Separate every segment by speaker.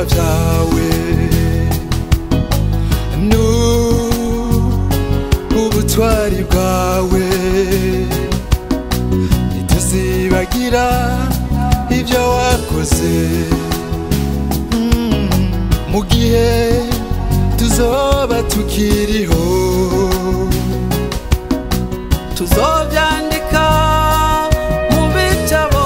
Speaker 1: vyawe n'ubutwari bwawe ntituzibagira ibyo wakoze Mm, mu gihe tuzoba tukiriho tuzobyandika mu bitabo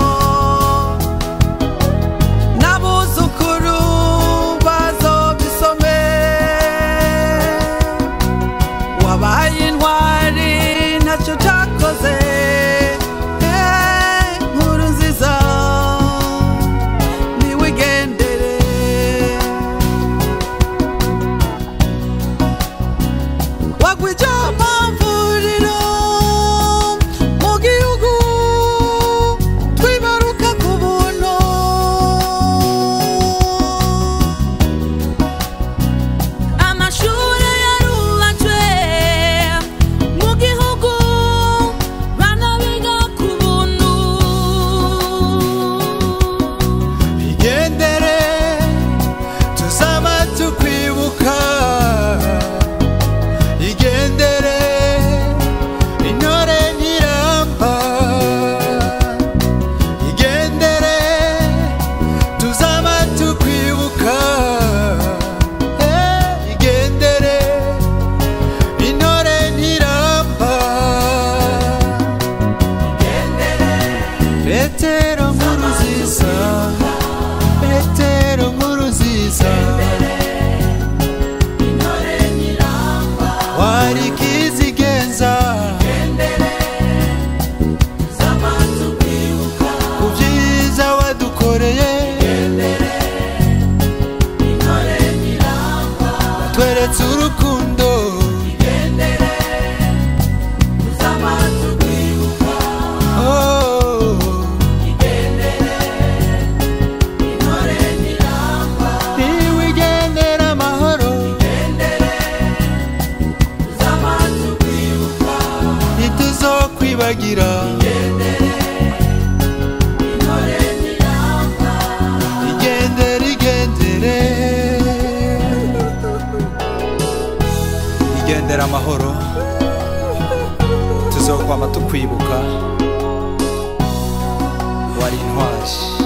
Speaker 1: n'abuzukuru bazobisome wabaye intwari ntacyo utakoze Eh, nkuru nziza niwigendere wagwije amavuriro mu gihugu twibaruka ku buntu
Speaker 2: amashure yarubatswe mu gihugu bana biga ku buntu
Speaker 1: igendere tuzaba tukwibuka igendere intore ntiramba igendere tuzaba tukwibuka Eh, igendere intore ntiramba petero nkuru nziza petero nkuru nziza wari kizigenza ku byiza wadukoreye tweretse urukundo Oh. niwigendera amahoro ntituzokwibagira igendere igendere igendera amahoro tuzokwama tukwibuka wari intwari